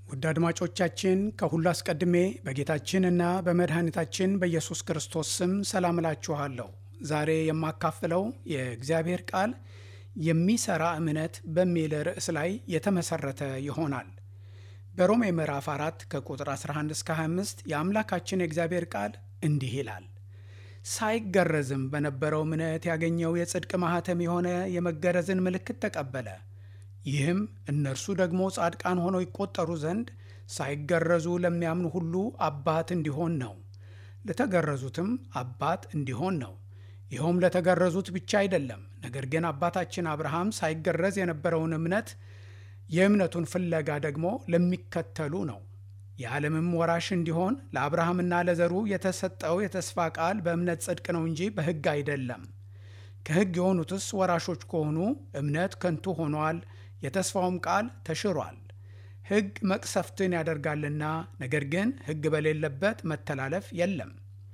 ውድ አድማጮቻችን ከሁሉ አስቀድሜ በጌታችንና በመድኃኒታችን በኢየሱስ ክርስቶስ ስም ሰላም እላችኋለሁ። ዛሬ የማካፍለው የእግዚአብሔር ቃል የሚሰራ እምነት በሚል ርዕስ ላይ የተመሰረተ ይሆናል። በሮሜ ምዕራፍ 4 ከቁጥር 11 እስከ 25 የአምላካችን የእግዚአብሔር ቃል እንዲህ ይላል። ሳይገረዝም በነበረው እምነት ያገኘው የጽድቅ ማኅተም የሆነ የመገረዝን ምልክት ተቀበለ። ይህም እነርሱ ደግሞ ጻድቃን ሆነው ይቆጠሩ ዘንድ ሳይገረዙ ለሚያምኑ ሁሉ አባት እንዲሆን ነው። ለተገረዙትም አባት እንዲሆን ነው። ይኸውም ለተገረዙት ብቻ አይደለም፣ ነገር ግን አባታችን አብርሃም ሳይገረዝ የነበረውን እምነት የእምነቱን ፍለጋ ደግሞ ለሚከተሉ ነው። የዓለምም ወራሽ እንዲሆን ለአብርሃምና ለዘሩ የተሰጠው የተስፋ ቃል በእምነት ጽድቅ ነው እንጂ በሕግ አይደለም። ከሕግ የሆኑትስ ወራሾች ከሆኑ እምነት ከንቱ ሆኗል፣ የተስፋውም ቃል ተሽሯል። ሕግ መቅሰፍትን ያደርጋልና፣ ነገር ግን ሕግ በሌለበት መተላለፍ የለም።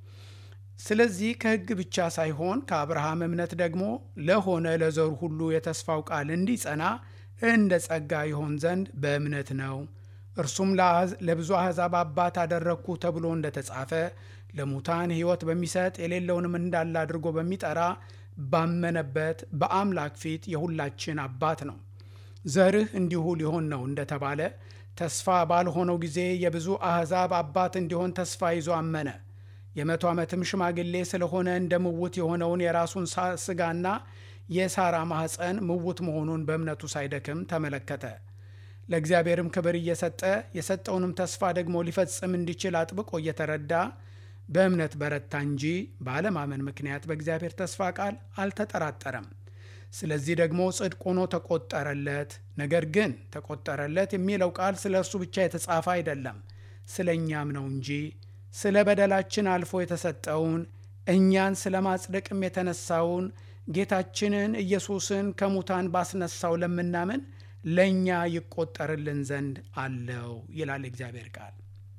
ስለዚህ ከሕግ ብቻ ሳይሆን ከአብርሃም እምነት ደግሞ ለሆነ ለዘሩ ሁሉ የተስፋው ቃል እንዲጸና እንደ ጸጋ ይሆን ዘንድ በእምነት ነው። እርሱም ለብዙ አሕዛብ አባት አደረግኩ ተብሎ እንደተጻፈ ለሙታን ሕይወት በሚሰጥ የሌለውንም እንዳለ አድርጎ በሚጠራ ባመነበት በአምላክ ፊት የሁላችን አባት ነው። ዘርህ እንዲሁ ሊሆን ነው እንደተባለ ተስፋ ባልሆነው ጊዜ የብዙ አሕዛብ አባት እንዲሆን ተስፋ ይዞ አመነ። የመቶ ዓመትም ሽማግሌ ስለሆነ እንደ ምውት የሆነውን የራሱን ሥጋና የሳራ ማኅፀን ምውት መሆኑን በእምነቱ ሳይደክም ተመለከተ። ለእግዚአብሔርም ክብር እየሰጠ የሰጠውንም ተስፋ ደግሞ ሊፈጽም እንዲችል አጥብቆ እየተረዳ በእምነት በረታ እንጂ ባለማመን ምክንያት በእግዚአብሔር ተስፋ ቃል አልተጠራጠረም። ስለዚህ ደግሞ ጽድቅ ሆኖ ተቆጠረለት። ነገር ግን ተቆጠረለት የሚለው ቃል ስለ እርሱ ብቻ የተጻፈ አይደለም፣ ስለ እኛም ነው እንጂ ስለ በደላችን አልፎ የተሰጠውን እኛን ስለ ማጽደቅም የተነሳውን ጌታችንን ኢየሱስን ከሙታን ባስነሳው ለምናምን ለእኛ ይቆጠርልን ዘንድ አለው ይላል እግዚአብሔር ቃል።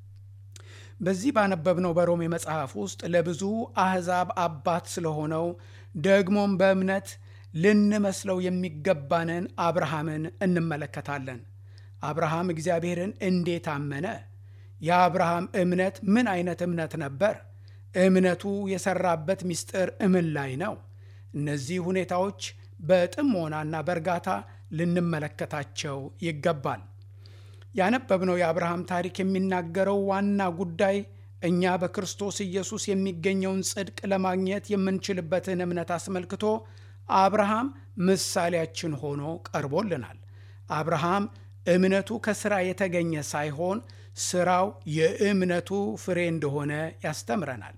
በዚህ ባነበብነው በሮሜ መጽሐፍ ውስጥ ለብዙ አሕዛብ አባት ስለሆነው ደግሞም በእምነት ልንመስለው የሚገባንን አብርሃምን እንመለከታለን። አብርሃም እግዚአብሔርን እንዴት አመነ? የአብርሃም እምነት ምን አይነት እምነት ነበር? እምነቱ የሰራበት ምስጢር እምን ላይ ነው? እነዚህ ሁኔታዎች በጥሞናና በእርጋታ ልንመለከታቸው ይገባል። ያነበብነው የአብርሃም ታሪክ የሚናገረው ዋና ጉዳይ እኛ በክርስቶስ ኢየሱስ የሚገኘውን ጽድቅ ለማግኘት የምንችልበትን እምነት አስመልክቶ አብርሃም ምሳሌያችን ሆኖ ቀርቦልናል። አብርሃም እምነቱ ከሥራ የተገኘ ሳይሆን ሥራው የእምነቱ ፍሬ እንደሆነ ያስተምረናል።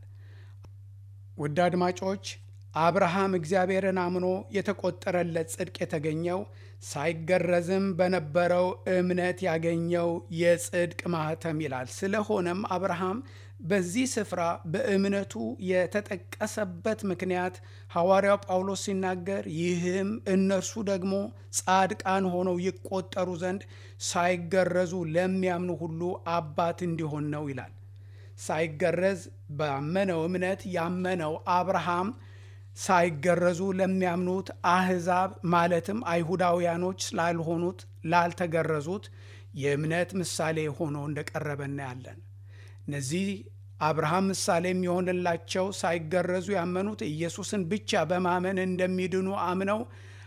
ውድ አድማጮች አብርሃም እግዚአብሔርን አምኖ የተቆጠረለት ጽድቅ የተገኘው ሳይገረዝም በነበረው እምነት ያገኘው የጽድቅ ማኅተም ይላል። ስለሆነም አብርሃም በዚህ ስፍራ በእምነቱ የተጠቀሰበት ምክንያት ሐዋርያው ጳውሎስ ሲናገር ይህም እነርሱ ደግሞ ጻድቃን ሆነው ይቆጠሩ ዘንድ ሳይገረዙ ለሚያምኑ ሁሉ አባት እንዲሆን ነው ይላል። ሳይገረዝ ባመነው እምነት ያመነው አብርሃም ሳይገረዙ ለሚያምኑት አሕዛብ ማለትም አይሁዳውያኖች ስላልሆኑት ላልተገረዙት የእምነት ምሳሌ ሆኖ እንደቀረበ እናያለን። እነዚህ አብርሃም ምሳሌ የሚሆንላቸው ሳይገረዙ ያመኑት ኢየሱስን ብቻ በማመን እንደሚድኑ አምነው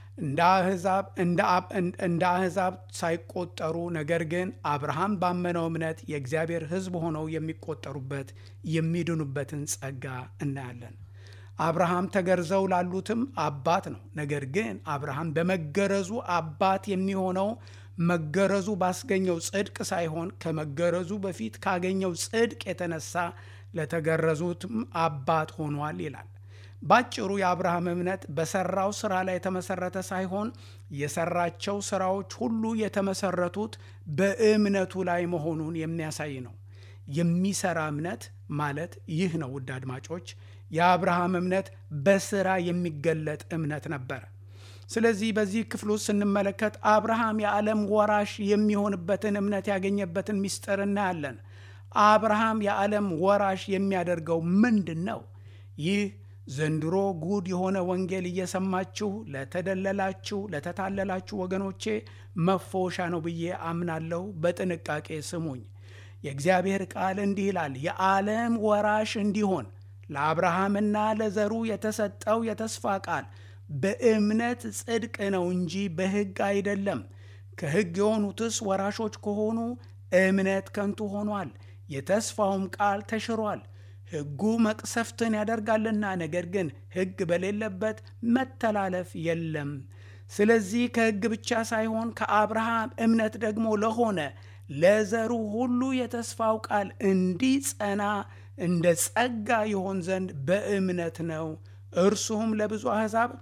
እንደ አሕዛብ ሳይቆጠሩ ነገር ግን አብርሃም ባመነው እምነት የእግዚአብሔር ሕዝብ ሆነው የሚቆጠሩበት የሚድኑበትን ጸጋ እናያለን። አብርሃም ተገርዘው ላሉትም አባት ነው። ነገር ግን አብርሃም በመገረዙ አባት የሚሆነው መገረዙ ባስገኘው ጽድቅ ሳይሆን ከመገረዙ በፊት ካገኘው ጽድቅ የተነሳ ለተገረዙትም አባት ሆኗል ይላል። ባጭሩ የአብርሃም እምነት በሰራው ስራ ላይ የተመሰረተ ሳይሆን የሰራቸው ስራዎች ሁሉ የተመሰረቱት በእምነቱ ላይ መሆኑን የሚያሳይ ነው። የሚሰራ እምነት ማለት ይህ ነው። ውድ አድማጮች የአብርሃም እምነት በስራ የሚገለጥ እምነት ነበር። ስለዚህ በዚህ ክፍል ውስጥ ስንመለከት አብርሃም የዓለም ወራሽ የሚሆንበትን እምነት ያገኘበትን ምስጢር እናያለን። አብርሃም የዓለም ወራሽ የሚያደርገው ምንድን ነው? ይህ ዘንድሮ ጉድ የሆነ ወንጌል እየሰማችሁ ለተደለላችሁ ለተታለላችሁ ወገኖቼ መፎሻ ነው ብዬ አምናለሁ። በጥንቃቄ ስሙኝ። የእግዚአብሔር ቃል እንዲህ ይላል፣ የዓለም ወራሽ እንዲሆን ለአብርሃምና ለዘሩ የተሰጠው የተስፋ ቃል በእምነት ጽድቅ ነው እንጂ በሕግ አይደለም። ከሕግ የሆኑትስ ወራሾች ከሆኑ እምነት ከንቱ ሆኗል፣ የተስፋውም ቃል ተሽሯል። ሕጉ መቅሰፍትን ያደርጋልና፣ ነገር ግን ሕግ በሌለበት መተላለፍ የለም። ስለዚህ ከሕግ ብቻ ሳይሆን ከአብርሃም እምነት ደግሞ ለሆነ ለዘሩ ሁሉ የተስፋው ቃል እንዲጸና እንደ ጸጋ ይሆን ዘንድ በእምነት ነው። እርሱም ለብዙ አሕዛብ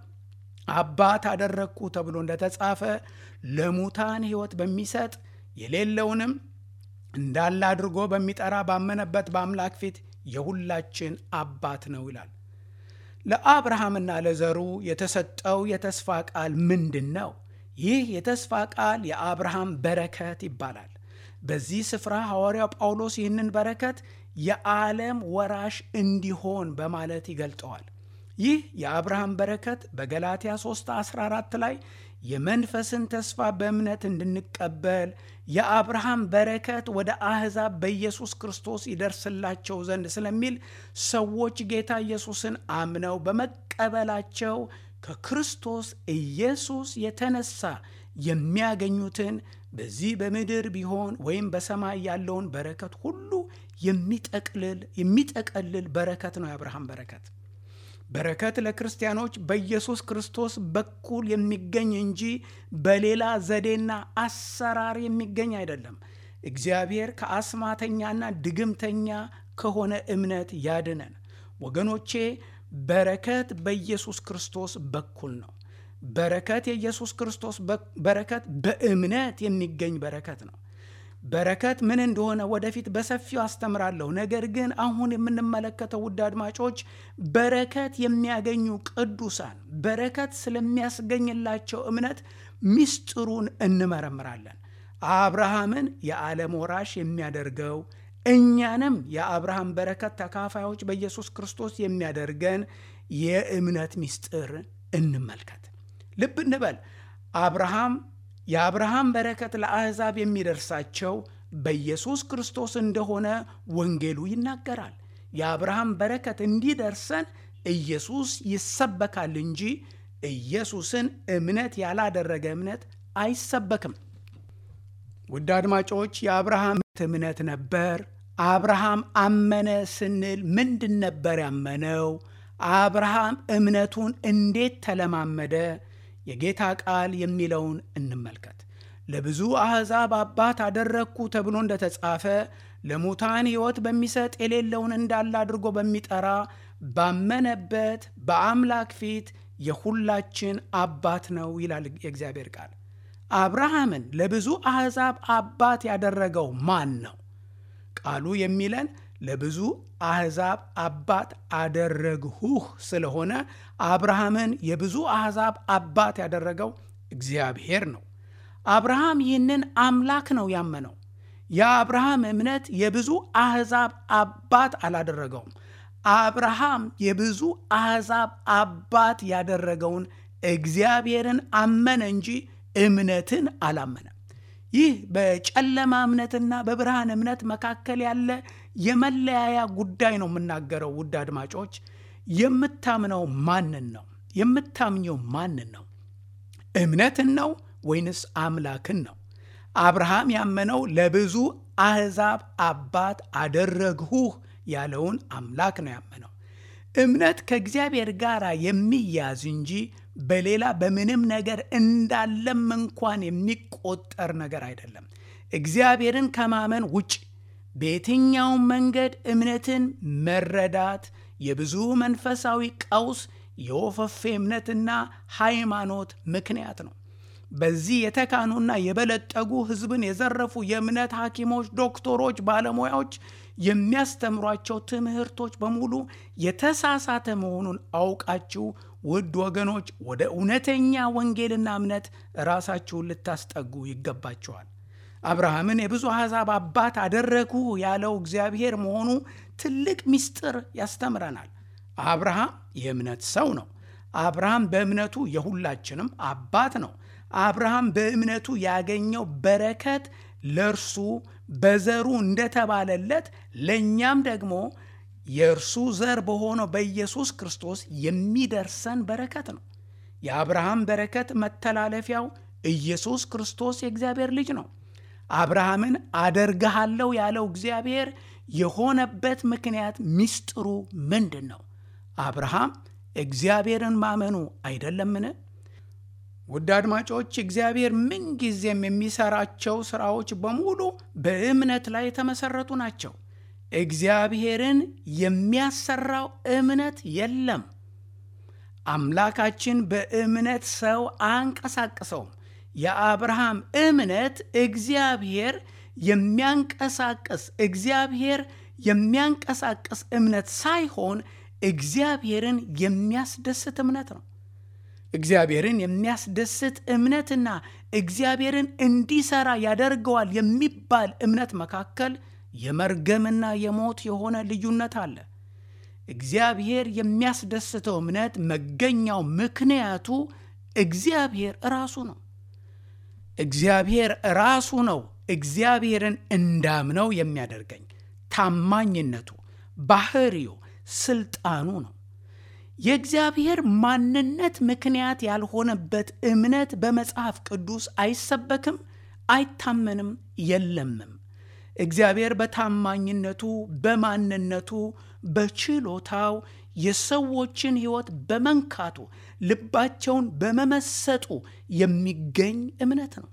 አባት አደረግኩ ተብሎ እንደተጻፈ ለሙታን ሕይወት በሚሰጥ የሌለውንም እንዳለ አድርጎ በሚጠራ ባመነበት በአምላክ ፊት የሁላችን አባት ነው ይላል። ለአብርሃምና ለዘሩ የተሰጠው የተስፋ ቃል ምንድን ነው? ይህ የተስፋ ቃል የአብርሃም በረከት ይባላል። በዚህ ስፍራ ሐዋርያው ጳውሎስ ይህንን በረከት የዓለም ወራሽ እንዲሆን በማለት ይገልጠዋል። ይህ የአብርሃም በረከት በገላትያ 3 14 ላይ የመንፈስን ተስፋ በእምነት እንድንቀበል የአብርሃም በረከት ወደ አሕዛብ በኢየሱስ ክርስቶስ ይደርስላቸው ዘንድ ስለሚል ሰዎች ጌታ ኢየሱስን አምነው በመቀበላቸው ከክርስቶስ ኢየሱስ የተነሳ የሚያገኙትን በዚህ በምድር ቢሆን ወይም በሰማይ ያለውን በረከት ሁሉ የሚጠቅልል የሚጠቀልል በረከት ነው የአብርሃም በረከት። በረከት ለክርስቲያኖች በኢየሱስ ክርስቶስ በኩል የሚገኝ እንጂ በሌላ ዘዴና አሰራር የሚገኝ አይደለም። እግዚአብሔር ከአስማተኛና ድግምተኛ ከሆነ እምነት ያድነን። ወገኖቼ በረከት በኢየሱስ ክርስቶስ በኩል ነው። በረከት የኢየሱስ ክርስቶስ በረከት በእምነት የሚገኝ በረከት ነው። በረከት ምን እንደሆነ ወደፊት በሰፊው አስተምራለሁ። ነገር ግን አሁን የምንመለከተው ውድ አድማጮች በረከት የሚያገኙ ቅዱሳን በረከት ስለሚያስገኝላቸው እምነት ምስጢሩን እንመረምራለን። አብርሃምን የዓለም ወራሽ የሚያደርገው እኛንም የአብርሃም በረከት ተካፋዮች በኢየሱስ ክርስቶስ የሚያደርገን የእምነት ምስጢር እንመልከት። ልብ እንበል አብርሃም የአብርሃም በረከት ለአሕዛብ የሚደርሳቸው በኢየሱስ ክርስቶስ እንደሆነ ወንጌሉ ይናገራል። የአብርሃም በረከት እንዲደርሰን ኢየሱስ ይሰበካል እንጂ ኢየሱስን እምነት ያላደረገ እምነት አይሰበክም። ውድ አድማጮች የአብርሃም እምነት ነበር። አብርሃም አመነ ስንል ምንድን ነበር ያመነው? አብርሃም እምነቱን እንዴት ተለማመደ? የጌታ ቃል የሚለውን እንመልከት። ለብዙ አሕዛብ አባት አደረግኩ ተብሎ እንደተጻፈ ለሙታን ሕይወት በሚሰጥ የሌለውን እንዳለ አድርጎ በሚጠራ ባመነበት በአምላክ ፊት የሁላችን አባት ነው ይላል የእግዚአብሔር ቃል። አብርሃምን ለብዙ አሕዛብ አባት ያደረገው ማን ነው? ቃሉ የሚለን ለብዙ አሕዛብ አባት አደረግሁህ ስለሆነ አብርሃምን የብዙ አሕዛብ አባት ያደረገው እግዚአብሔር ነው። አብርሃም ይህንን አምላክ ነው ያመነው። የአብርሃም እምነት የብዙ አሕዛብ አባት አላደረገውም። አብርሃም የብዙ አሕዛብ አባት ያደረገውን እግዚአብሔርን አመነ እንጂ እምነትን አላመነም። ይህ በጨለማ እምነትና በብርሃን እምነት መካከል ያለ የመለያያ ጉዳይ ነው የምናገረው። ውድ አድማጮች የምታምነው ማንን ነው? የምታምኘው ማንን ነው? እምነትን ነው ወይንስ አምላክን ነው? አብርሃም ያመነው ለብዙ አሕዛብ አባት አደረግሁህ ያለውን አምላክ ነው ያመነው። እምነት ከእግዚአብሔር ጋር የሚያዝ እንጂ በሌላ በምንም ነገር እንዳለም እንኳን የሚቆጠር ነገር አይደለም። እግዚአብሔርን ከማመን ውጭ በየትኛውም መንገድ እምነትን መረዳት የብዙ መንፈሳዊ ቀውስ የወፈፌ እምነትና ሃይማኖት ምክንያት ነው። በዚህ የተካኑና የበለጠጉ ሕዝብን የዘረፉ የእምነት ሐኪሞች፣ ዶክተሮች፣ ባለሙያዎች የሚያስተምሯቸው ትምህርቶች በሙሉ የተሳሳተ መሆኑን አውቃችሁ ውድ ወገኖች ወደ እውነተኛ ወንጌልና እምነት ራሳችሁን ልታስጠጉ ይገባችኋል። አብርሃምን የብዙ አሕዛብ አባት አደረግሁ ያለው እግዚአብሔር መሆኑ ትልቅ ምስጢር ያስተምረናል። አብርሃም የእምነት ሰው ነው። አብርሃም በእምነቱ የሁላችንም አባት ነው። አብርሃም በእምነቱ ያገኘው በረከት ለእርሱ በዘሩ እንደተባለለት ለእኛም ደግሞ የእርሱ ዘር በሆነው በኢየሱስ ክርስቶስ የሚደርሰን በረከት ነው። የአብርሃም በረከት መተላለፊያው ኢየሱስ ክርስቶስ የእግዚአብሔር ልጅ ነው። አብርሃምን አደርግሃለሁ ያለው እግዚአብሔር የሆነበት ምክንያት ምስጢሩ ምንድን ነው? አብርሃም እግዚአብሔርን ማመኑ አይደለምን? ውድ አድማጮች፣ እግዚአብሔር ምንጊዜም የሚሰራቸው ሥራዎች በሙሉ በእምነት ላይ የተመሠረቱ ናቸው። እግዚአብሔርን የሚያሰራው እምነት የለም። አምላካችን በእምነት ሰው አንቀሳቅሰውም። የአብርሃም እምነት እግዚአብሔር የሚያንቀሳቅስ እግዚአብሔር የሚያንቀሳቅስ እምነት ሳይሆን እግዚአብሔርን የሚያስደስት እምነት ነው። እግዚአብሔርን የሚያስደስት እምነትና እግዚአብሔርን እንዲሰራ ያደርገዋል የሚባል እምነት መካከል የመርገምና የሞት የሆነ ልዩነት አለ። እግዚአብሔር የሚያስደስተው እምነት መገኛው ምክንያቱ እግዚአብሔር ራሱ ነው። እግዚአብሔር ራሱ ነው እግዚአብሔርን እንዳምነው የሚያደርገኝ ታማኝነቱ፣ ባህሪው፣ ስልጣኑ ነው። የእግዚአብሔር ማንነት ምክንያት ያልሆነበት እምነት በመጽሐፍ ቅዱስ አይሰበክም፣ አይታመንም፣ የለምም። እግዚአብሔር በታማኝነቱ፣ በማንነቱ፣ በችሎታው የሰዎችን ሕይወት በመንካቱ ልባቸውን በመመሰጡ የሚገኝ እምነት ነው።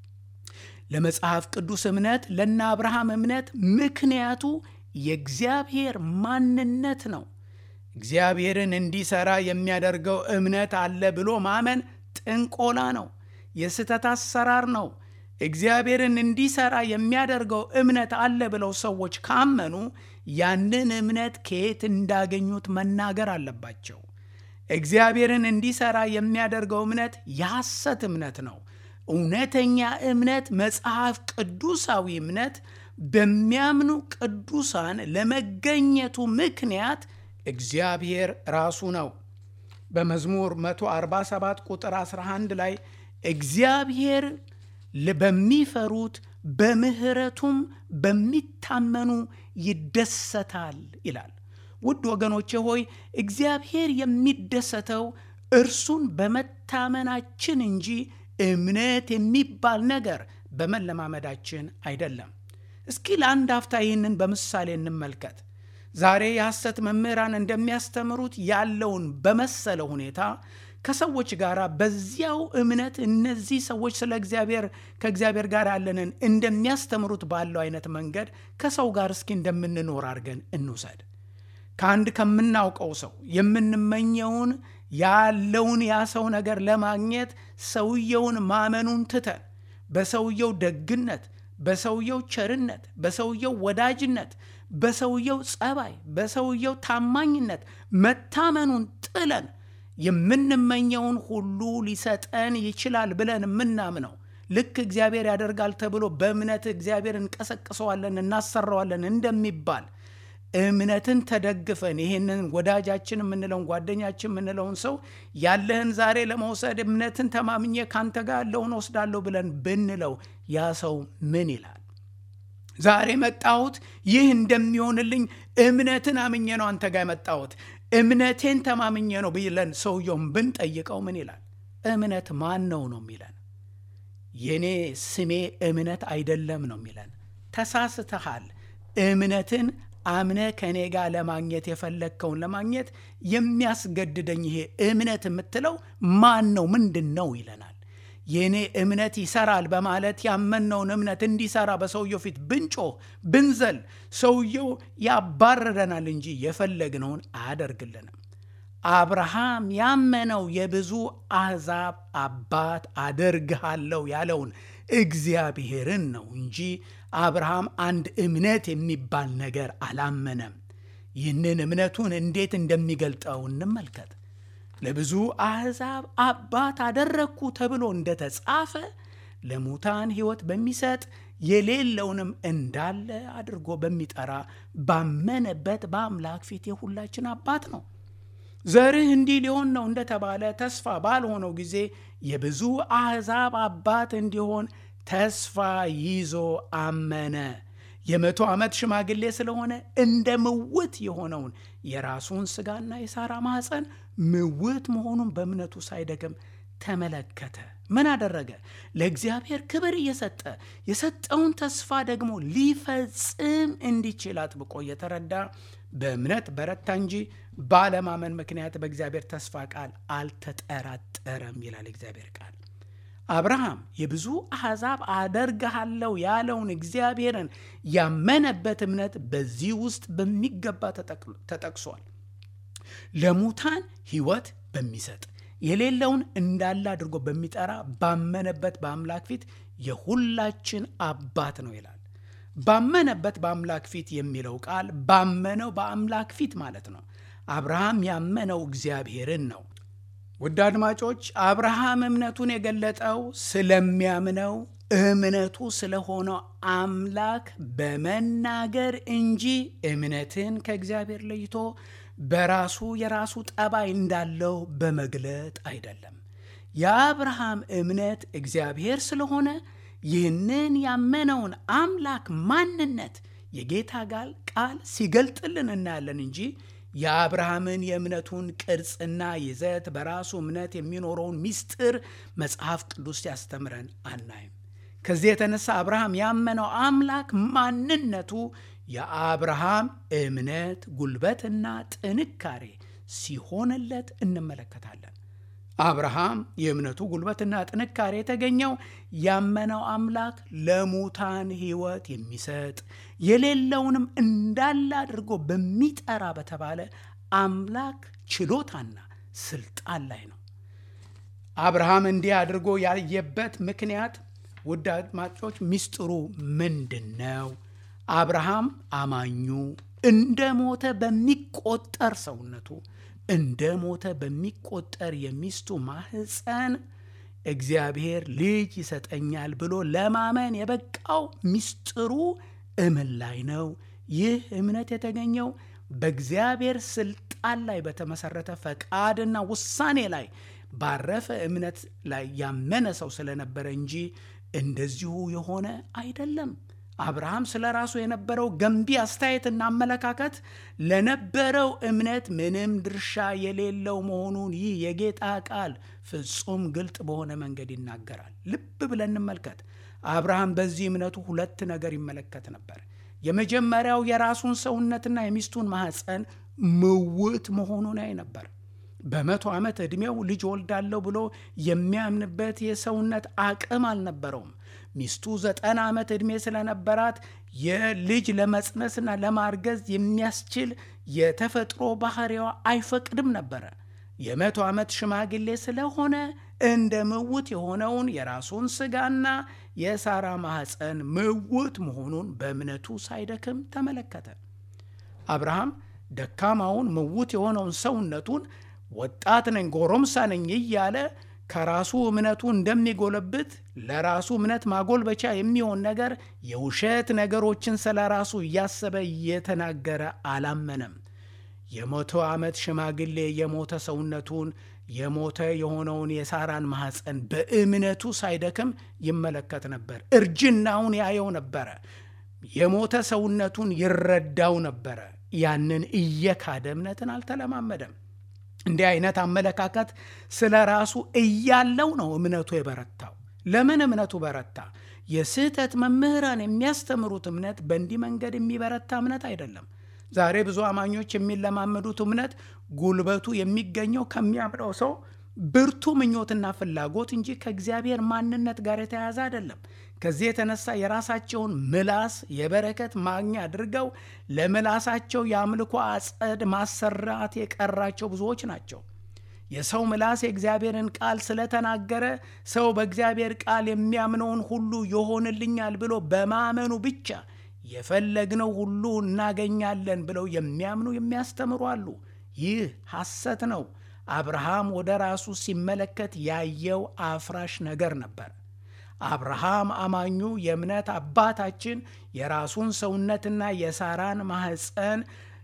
ለመጽሐፍ ቅዱስ እምነት ለነ አብርሃም እምነት ምክንያቱ የእግዚአብሔር ማንነት ነው። እግዚአብሔርን እንዲሠራ የሚያደርገው እምነት አለ ብሎ ማመን ጥንቆላ ነው፣ የስህተት አሰራር ነው። እግዚአብሔርን እንዲሠራ የሚያደርገው እምነት አለ ብለው ሰዎች ካመኑ ያንን እምነት ከየት እንዳገኙት መናገር አለባቸው። እግዚአብሔርን እንዲሠራ የሚያደርገው እምነት የሐሰት እምነት ነው። እውነተኛ እምነት መጽሐፍ ቅዱሳዊ እምነት በሚያምኑ ቅዱሳን ለመገኘቱ ምክንያት እግዚአብሔር ራሱ ነው። በመዝሙር 147 ቁጥር 11 ላይ እግዚአብሔር በሚፈሩት በምሕረቱም በሚታመኑ ይደሰታል ይላል። ውድ ወገኖቼ ሆይ እግዚአብሔር የሚደሰተው እርሱን በመታመናችን እንጂ እምነት የሚባል ነገር በመለማመዳችን አይደለም። እስኪ ለአንድ አፍታ ይህንን በምሳሌ እንመልከት። ዛሬ የሐሰት መምህራን እንደሚያስተምሩት ያለውን በመሰለ ሁኔታ ከሰዎች ጋር በዚያው እምነት እነዚህ ሰዎች ስለ እግዚአብሔር ከእግዚአብሔር ጋር ያለንን እንደሚያስተምሩት ባለው አይነት መንገድ ከሰው ጋር እስኪ እንደምንኖር አድርገን እንውሰድ። ከአንድ ከምናውቀው ሰው የምንመኘውን ያለውን ያ ሰው ነገር ለማግኘት ሰውየውን ማመኑን ትተን በሰውየው ደግነት፣ በሰውየው ቸርነት፣ በሰውየው ወዳጅነት፣ በሰውየው ጸባይ፣ በሰውየው ታማኝነት መታመኑን ጥለን የምንመኘውን ሁሉ ሊሰጠን ይችላል ብለን የምናምነው ልክ እግዚአብሔር ያደርጋል ተብሎ በእምነት እግዚአብሔር እንቀሰቅሰዋለን እናሰራዋለን እንደሚባል እምነትን ተደግፈን ይህንን ወዳጃችን የምንለውን ጓደኛችን የምንለውን ሰው ያለህን ዛሬ ለመውሰድ እምነትን ተማምኜ ካንተ ጋር ያለውን ወስዳለሁ ብለን ብንለው ያ ሰው ምን ይላል? ዛሬ መጣሁት ይህ እንደሚሆንልኝ እምነትን አምኜ ነው አንተ ጋር የመጣሁት እምነቴን ተማምኜ ነው ብለን ሰውየውን ብንጠይቀው ምን ይላል? እምነት ማን ነው ነው የሚለን። የኔ ስሜ እምነት አይደለም ነው የሚለን። ተሳስተሃል። እምነትን አምነ ከእኔ ጋር ለማግኘት የፈለግከውን ለማግኘት የሚያስገድደኝ ይሄ እምነት የምትለው ማን ነው? ምንድን ነው ይለናል። የእኔ እምነት ይሰራል በማለት ያመንነውን እምነት እንዲሰራ በሰውየው ፊት ብንጮህ ብንዘል ሰውየው ያባረረናል እንጂ የፈለግነውን አያደርግልንም። አብርሃም ያመነው የብዙ አሕዛብ አባት አደርግሃለሁ ያለውን እግዚአብሔርን ነው እንጂ አብርሃም አንድ እምነት የሚባል ነገር አላመነም። ይህንን እምነቱን እንዴት እንደሚገልጠው እንመልከት። ለብዙ አሕዛብ አባት አደረግኩ ተብሎ እንደተጻፈ ለሙታን ሕይወት በሚሰጥ የሌለውንም እንዳለ አድርጎ በሚጠራ ባመነበት በአምላክ ፊት የሁላችን አባት ነው። ዘርህ እንዲህ ሊሆን ነው እንደተባለ ተስፋ ባልሆነው ጊዜ የብዙ አሕዛብ አባት እንዲሆን ተስፋ ይዞ አመነ። የመቶ ዓመት ሽማግሌ ስለሆነ እንደ ምውት የሆነውን የራሱን ሥጋና የሳራ ማኅፀን ምውት መሆኑን በእምነቱ ሳይደግም ተመለከተ። ምን አደረገ? ለእግዚአብሔር ክብር እየሰጠ የሰጠውን ተስፋ ደግሞ ሊፈጽም እንዲችል አጥብቆ እየተረዳ በእምነት በረታ እንጂ ባለማመን ምክንያት በእግዚአብሔር ተስፋ ቃል አልተጠራጠረም ይላል እግዚአብሔር ቃል። አብርሃም የብዙ አሕዛብ አደርግሃለሁ ያለውን እግዚአብሔርን ያመነበት እምነት በዚህ ውስጥ በሚገባ ተጠቅሷል። ለሙታን ሕይወት በሚሰጥ የሌለውን እንዳለ አድርጎ በሚጠራ ባመነበት በአምላክ ፊት የሁላችን አባት ነው ይላል። ባመነበት በአምላክ ፊት የሚለው ቃል ባመነው በአምላክ ፊት ማለት ነው። አብርሃም ያመነው እግዚአብሔርን ነው። ውድ አድማጮች፣ አብርሃም እምነቱን የገለጠው ስለሚያምነው እምነቱ ስለሆነው አምላክ በመናገር እንጂ እምነትን ከእግዚአብሔር ለይቶ በራሱ የራሱ ጠባይ እንዳለው በመግለጥ አይደለም። የአብርሃም እምነት እግዚአብሔር ስለሆነ ይህንን ያመነውን አምላክ ማንነት የጌታ ጋር ቃል ሲገልጥልን እናያለን እንጂ የአብርሃምን የእምነቱን ቅርጽና ይዘት በራሱ እምነት የሚኖረውን ምስጢር መጽሐፍ ቅዱስ ሲያስተምረን አናይም። ከዚህ የተነሳ አብርሃም ያመነው አምላክ ማንነቱ የአብርሃም እምነት ጉልበትና ጥንካሬ ሲሆንለት እንመለከታለን። አብርሃም የእምነቱ ጉልበትና ጥንካሬ የተገኘው ያመነው አምላክ ለሙታን ሕይወት የሚሰጥ የሌለውንም እንዳለ አድርጎ በሚጠራ በተባለ አምላክ ችሎታና ስልጣን ላይ ነው። አብርሃም እንዲህ አድርጎ ያየበት ምክንያት ውድ አድማጮች ሚስጥሩ ምንድን ነው? አብርሃም አማኙ እንደ ሞተ በሚቆጠር ሰውነቱ እንደ ሞተ በሚቆጠር የሚስቱ ማህፀን እግዚአብሔር ልጅ ይሰጠኛል ብሎ ለማመን የበቃው ሚስጥሩ እምን ላይ ነው? ይህ እምነት የተገኘው በእግዚአብሔር ስልጣን ላይ በተመሰረተ ፈቃድና ውሳኔ ላይ ባረፈ እምነት ላይ ያመነ ሰው ስለነበረ እንጂ እንደዚሁ የሆነ አይደለም። አብርሃም ስለ ራሱ የነበረው ገንቢ አስተያየትና አመለካከት ለነበረው እምነት ምንም ድርሻ የሌለው መሆኑን ይህ የጌታ ቃል ፍጹም ግልጥ በሆነ መንገድ ይናገራል። ልብ ብለን እንመልከት። አብርሃም በዚህ እምነቱ ሁለት ነገር ይመለከት ነበር። የመጀመሪያው የራሱን ሰውነትና የሚስቱን ማኅፀን ምውት መሆኑን ያይ ነበር። በመቶ ዓመት ዕድሜው ልጅ ወልዳለሁ ብሎ የሚያምንበት የሰውነት አቅም አልነበረውም። ሚስቱ ዘጠና ዓመት ዕድሜ ስለነበራት የልጅ ለመጽነስና ለማርገዝ የሚያስችል የተፈጥሮ ባህሪዋ አይፈቅድም ነበረ። የመቶ ዓመት ሽማግሌ ስለሆነ እንደ ምውት የሆነውን የራሱን ሥጋና የሳራ ማኅፀን ምውት መሆኑን በእምነቱ ሳይደክም ተመለከተ። አብርሃም ደካማውን ምውት የሆነውን ሰውነቱን ወጣት ነኝ ጎረምሳ ነኝ እያለ ከራሱ እምነቱ እንደሚጎለብት ለራሱ እምነት ማጎልበቻ የሚሆን ነገር የውሸት ነገሮችን ስለ ራሱ እያሰበ እየተናገረ አላመነም። የመቶ ዓመት ሽማግሌ የሞተ ሰውነቱን የሞተ የሆነውን የሳራን ማኅፀን በእምነቱ ሳይደክም ይመለከት ነበር። እርጅናውን ያየው ነበረ። የሞተ ሰውነቱን ይረዳው ነበረ። ያንን እየካደ እምነትን አልተለማመደም። እንዲህ አይነት አመለካከት ስለ ራሱ እያለው ነው እምነቱ የበረታው። ለምን እምነቱ በረታ? የስህተት መምህራን የሚያስተምሩት እምነት በእንዲህ መንገድ የሚበረታ እምነት አይደለም። ዛሬ ብዙ አማኞች የሚለማመዱት እምነት ጉልበቱ የሚገኘው ከሚያምነው ሰው ብርቱ ምኞትና ፍላጎት እንጂ ከእግዚአብሔር ማንነት ጋር የተያያዘ አይደለም። ከዚህ የተነሳ የራሳቸውን ምላስ የበረከት ማግኛ አድርገው ለምላሳቸው የአምልኮ አጸድ ማሰራት የቀራቸው ብዙዎች ናቸው። የሰው ምላስ የእግዚአብሔርን ቃል ስለተናገረ ሰው በእግዚአብሔር ቃል የሚያምነውን ሁሉ ይሆንልኛል ብሎ በማመኑ ብቻ የፈለግነው ሁሉ እናገኛለን ብለው የሚያምኑ የሚያስተምሩ አሉ። ይህ ሐሰት ነው። አብርሃም ወደ ራሱ ሲመለከት ያየው አፍራሽ ነገር ነበር። አብርሃም አማኙ የእምነት አባታችን የራሱን ሰውነትና የሳራን ማኅፀን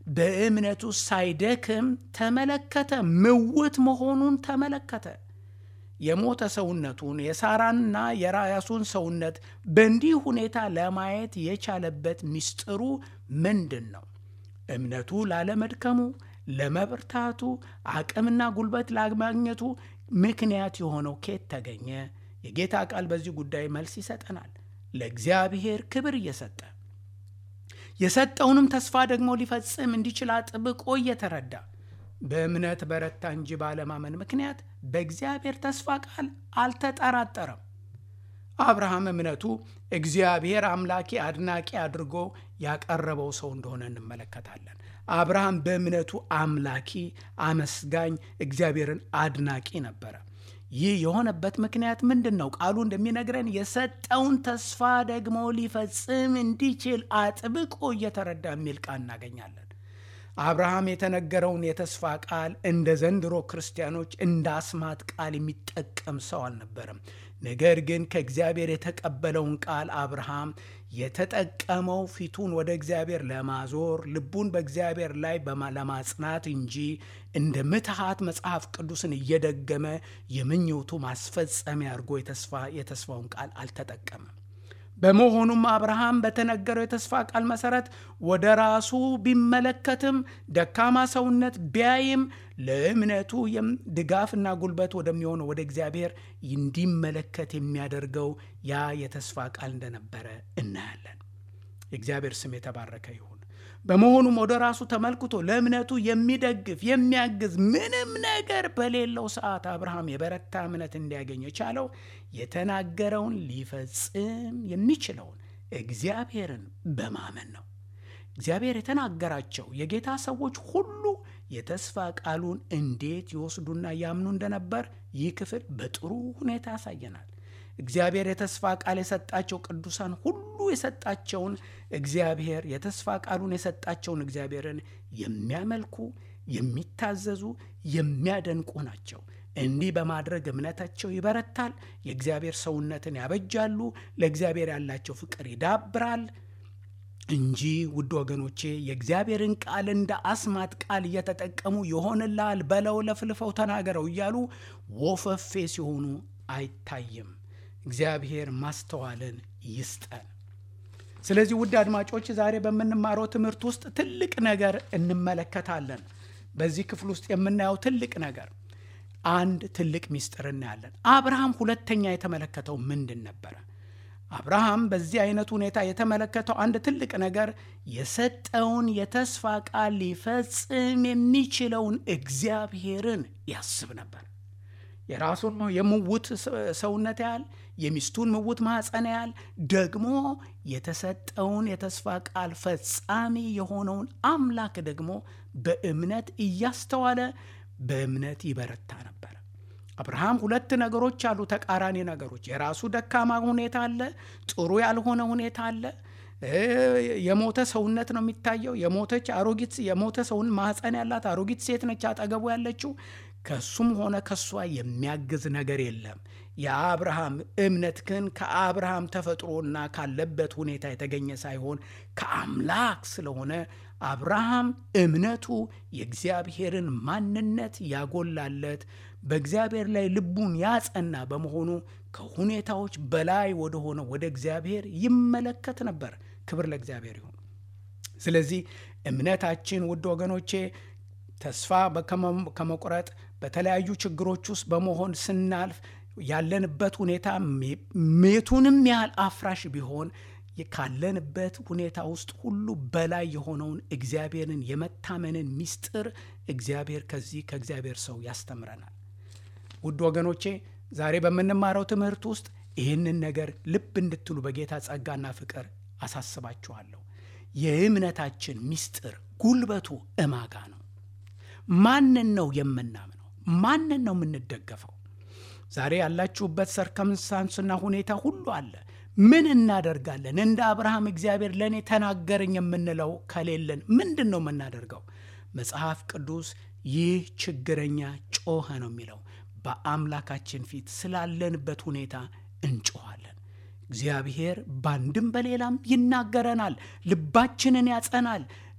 በእምነቱ ሳይደክም ተመለከተ፣ ምውት መሆኑን ተመለከተ። የሞተ ሰውነቱን የሳራንና የራያሱን ሰውነት በእንዲህ ሁኔታ ለማየት የቻለበት ምስጢሩ ምንድን ነው? እምነቱ ላለመድከሙ፣ ለመብርታቱ፣ አቅምና ጉልበት ላማግኘቱ ምክንያት የሆነው ኬት ተገኘ? የጌታ ቃል በዚህ ጉዳይ መልስ ይሰጠናል። ለእግዚአብሔር ክብር እየሰጠ የሰጠውንም ተስፋ ደግሞ ሊፈጽም እንዲችል አጥብቆ እየተረዳ በእምነት በረታ እንጂ ባለማመን ምክንያት በእግዚአብሔር ተስፋ ቃል አልተጠራጠረም። አብርሃም እምነቱ እግዚአብሔር አምላኪ አድናቂ አድርጎ ያቀረበው ሰው እንደሆነ እንመለከታለን። አብርሃም በእምነቱ አምላኪ፣ አመስጋኝ፣ እግዚአብሔርን አድናቂ ነበረ። ይህ የሆነበት ምክንያት ምንድን ነው? ቃሉ እንደሚነግረን የሰጠውን ተስፋ ደግሞ ሊፈጽም እንዲችል አጥብቆ እየተረዳ የሚል ቃል እናገኛለን። አብርሃም የተነገረውን የተስፋ ቃል እንደ ዘንድሮ ክርስቲያኖች እንደ አስማት ቃል የሚጠቀም ሰው አልነበረም። ነገር ግን ከእግዚአብሔር የተቀበለውን ቃል አብርሃም የተጠቀመው ፊቱን ወደ እግዚአብሔር ለማዞር ልቡን በእግዚአብሔር ላይ ለማጽናት እንጂ እንደ ምትሃት መጽሐፍ ቅዱስን እየደገመ የምኞቱ ማስፈጸሚያ አድርጎ የተስፋውን ቃል አልተጠቀመም። በመሆኑም አብርሃም በተነገረው የተስፋ ቃል መሰረት ወደ ራሱ ቢመለከትም ደካማ ሰውነት ቢያይም ለእምነቱ ድጋፍና ጉልበት ወደሚሆነው ወደ እግዚአብሔር እንዲመለከት የሚያደርገው ያ የተስፋ ቃል እንደነበረ እናያለን። የእግዚአብሔር ስም የተባረከ ይሁን። በመሆኑም ወደ ራሱ ተመልክቶ ለእምነቱ የሚደግፍ የሚያግዝ ምንም ነገር በሌለው ሰዓት አብርሃም የበረታ እምነት እንዲያገኝ የቻለው የተናገረውን ሊፈጽም የሚችለውን እግዚአብሔርን በማመን ነው። እግዚአብሔር የተናገራቸው የጌታ ሰዎች ሁሉ የተስፋ ቃሉን እንዴት ይወስዱና ያምኑ እንደነበር ይህ ክፍል በጥሩ ሁኔታ ያሳየናል። እግዚአብሔር የተስፋ ቃል የሰጣቸው ቅዱሳን ሁሉ የሰጣቸውን እግዚአብሔር የተስፋ ቃሉን የሰጣቸውን እግዚአብሔርን የሚያመልኩ የሚታዘዙ፣ የሚያደንቁ ናቸው። እንዲህ በማድረግ እምነታቸው ይበረታል። የእግዚአብሔር ሰውነትን ያበጃሉ። ለእግዚአብሔር ያላቸው ፍቅር ይዳብራል እንጂ ውድ ወገኖቼ የእግዚአብሔርን ቃል እንደ አስማት ቃል እየተጠቀሙ ይሆንልሃል በለው፣ ለፍልፈው፣ ተናገረው እያሉ ወፈፌ ሲሆኑ አይታይም። እግዚአብሔር ማስተዋልን ይስጠን። ስለዚህ ውድ አድማጮች ዛሬ በምንማረው ትምህርት ውስጥ ትልቅ ነገር እንመለከታለን። በዚህ ክፍል ውስጥ የምናየው ትልቅ ነገር አንድ ትልቅ ሚስጥር እናያለን። አብርሃም ሁለተኛ የተመለከተው ምንድን ነበረ? አብርሃም በዚህ አይነት ሁኔታ የተመለከተው አንድ ትልቅ ነገር የሰጠውን የተስፋ ቃል ሊፈጽም የሚችለውን እግዚአብሔርን ያስብ ነበር። የራሱን የምውት ሰውነት ያህል የሚስቱን ምውት ማኅፀን ያህል ደግሞ የተሰጠውን የተስፋ ቃል ፈጻሚ የሆነውን አምላክ ደግሞ በእምነት እያስተዋለ በእምነት ይበረታ ነበር። አብርሃም ሁለት ነገሮች አሉ፣ ተቃራኒ ነገሮች። የራሱ ደካማ ሁኔታ አለ፣ ጥሩ ያልሆነ ሁኔታ አለ። የሞተ ሰውነት ነው የሚታየው። የሞተች አሮጊት የሞተ ሰውን ማኅፀን ያላት አሮጊት ሴት ነች አጠገቡ ያለችው። ከሱም ሆነ ከሷ የሚያግዝ ነገር የለም። የአብርሃም እምነት ግን ከአብርሃም ተፈጥሮና ካለበት ሁኔታ የተገኘ ሳይሆን ከአምላክ ስለሆነ አብርሃም እምነቱ የእግዚአብሔርን ማንነት ያጎላለት በእግዚአብሔር ላይ ልቡን ያጸና በመሆኑ ከሁኔታዎች በላይ ወደሆነ ወደ እግዚአብሔር ይመለከት ነበር። ክብር ለእግዚአብሔር ይሁን። ስለዚህ እምነታችን ውድ ወገኖቼ ተስፋ ከመቁረጥ በተለያዩ ችግሮች ውስጥ በመሆን ስናልፍ ያለንበት ሁኔታ ሜቱንም ያህል አፍራሽ ቢሆን ካለንበት ሁኔታ ውስጥ ሁሉ በላይ የሆነውን እግዚአብሔርን የመታመንን ምስጢር እግዚአብሔር ከዚህ ከእግዚአብሔር ሰው ያስተምረናል። ውድ ወገኖቼ ዛሬ በምንማረው ትምህርት ውስጥ ይህንን ነገር ልብ እንድትሉ በጌታ ጸጋና ፍቅር አሳስባችኋለሁ። የእምነታችን ምስጢር ጉልበቱ እማጋ ነው። ማንን ነው የምናምነው? ማንን ነው የምንደገፈው? ዛሬ ያላችሁበት ሰርከምስታንስና ሁኔታ ሁሉ አለ። ምን እናደርጋለን? እንደ አብርሃም እግዚአብሔር ለእኔ ተናገረኝ የምንለው ከሌለን ምንድን ነው የምናደርገው? መጽሐፍ ቅዱስ ይህ ችግረኛ ጮኸ ነው የሚለው። በአምላካችን ፊት ስላለንበት ሁኔታ እንጮኋለን። እግዚአብሔር በአንድም በሌላም ይናገረናል፣ ልባችንን ያጸናል።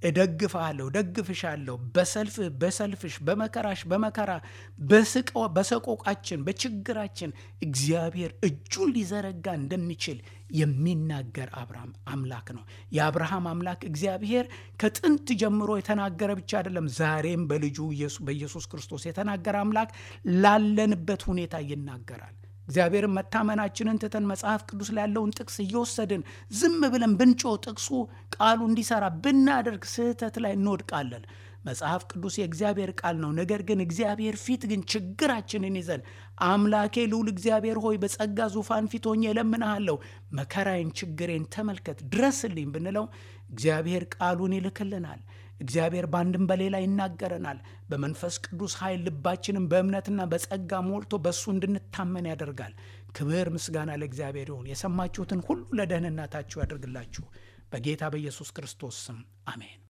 እደግፍሃለሁ፣ ደግፍሻለሁ፣ በሰልፍህ በሰልፍሽ፣ በመከራሽ በመከራ በሰቆቃችን በችግራችን እግዚአብሔር እጁን ሊዘረጋ እንደሚችል የሚናገር አብርሃም አምላክ ነው። የአብርሃም አምላክ እግዚአብሔር ከጥንት ጀምሮ የተናገረ ብቻ አይደለም፣ ዛሬም በልጁ በኢየሱስ ክርስቶስ የተናገረ አምላክ ላለንበት ሁኔታ ይናገራል። እግዚአብሔርን መታመናችንን ትተን መጽሐፍ ቅዱስ ላይ ያለውን ጥቅስ እየወሰድን ዝም ብለን ብንጮ ጥቅሱ ቃሉ እንዲሰራ ብናደርግ ስህተት ላይ እንወድቃለን። መጽሐፍ ቅዱስ የእግዚአብሔር ቃል ነው። ነገር ግን እግዚአብሔር ፊት ግን ችግራችንን ይዘን አምላኬ ልዑል እግዚአብሔር ሆይ በጸጋ ዙፋን ፊት ሆኜ እለምንሃለሁ፣ መከራዬን፣ ችግሬን ተመልከት፣ ድረስልኝ ብንለው እግዚአብሔር ቃሉን ይልክልናል። እግዚአብሔር በአንድም በሌላ ይናገረናል። በመንፈስ ቅዱስ ኃይል ልባችንን በእምነትና በጸጋ ሞልቶ በእሱ እንድንታመን ያደርጋል። ክብር ምስጋና ለእግዚአብሔር ይሁን። የሰማችሁትን ሁሉ ለደህንነታችሁ ያደርግላችሁ። በጌታ በኢየሱስ ክርስቶስ ስም አሜን።